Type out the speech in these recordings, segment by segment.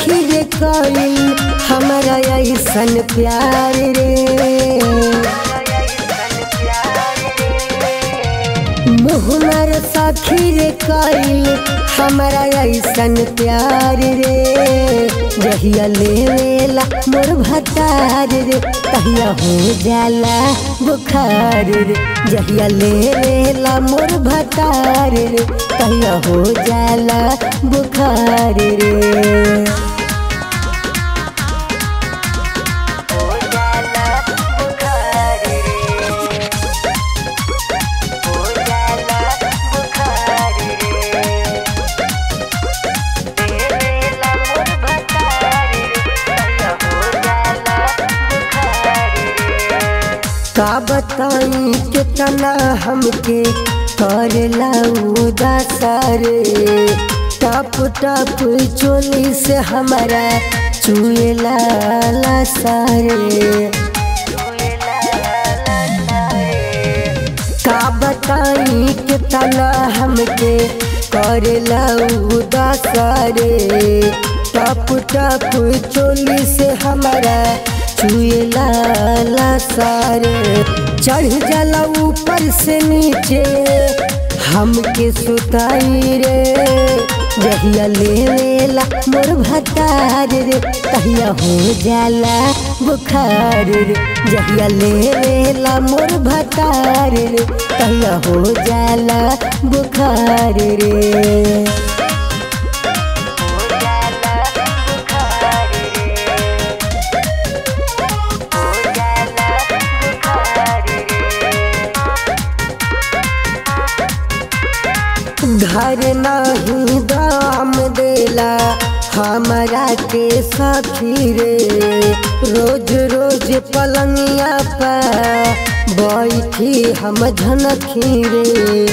सखी रे कइल हमारा ऐसन प्यार रे मुहमर सखी रे कइल हमारा ऐसन प्यार रे जहिया लेवेला मोर भतार रे तहिया हो जाला बुखार रे जहिया लेवेला मोर भतार रे तहिया हो जाला बुखार रे का बताई कितना हमके करेला उदासर टप टप चोली से हमारा चुएला सारे का बताई कितना हमके करेला उदासर टप टप चोली से हमारा छुएला सारे चढ़ जाला ऊपर से नीचे हमके सुताई रे जहिया लेवेला मोर भतार रे तहिया हो जाला बुखार रे जहिया लेवेला मोर भतार रे तहिया हो जाला बुखार रे घर नहीं दाम देला हमारा के सखी रे रोज रोज पलंगिया पर बैठी हम झनखी रे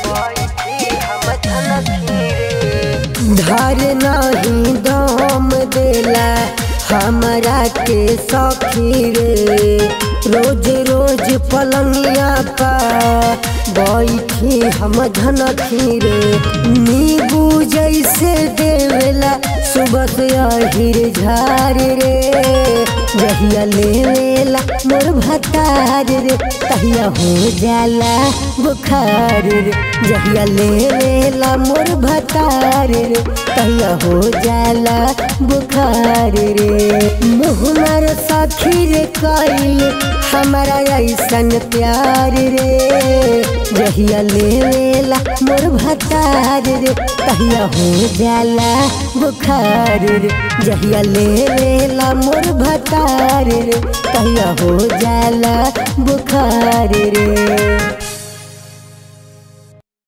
घर नहीं दाम देला हमारा के सखी रे रोज रोज पलंगिया पर बैठी हम धनखी रे नीबू जैसे देवेला सुबह से अहिर झार रे जहिया लेवेला मोर भतार रे तहिया हो जाला बुखार रे जहिया लेवेला मोर भतार रे तहिया हो जाला बुखार रे मुहमर सखी रे कइल हमारा ऐसन प्यार रे जहिया लेवेला मोर भतार रे तहिया हो जाला बुखार रे जहिया लेवेला मोर भतार रे तहिया हो जाला बुखार रे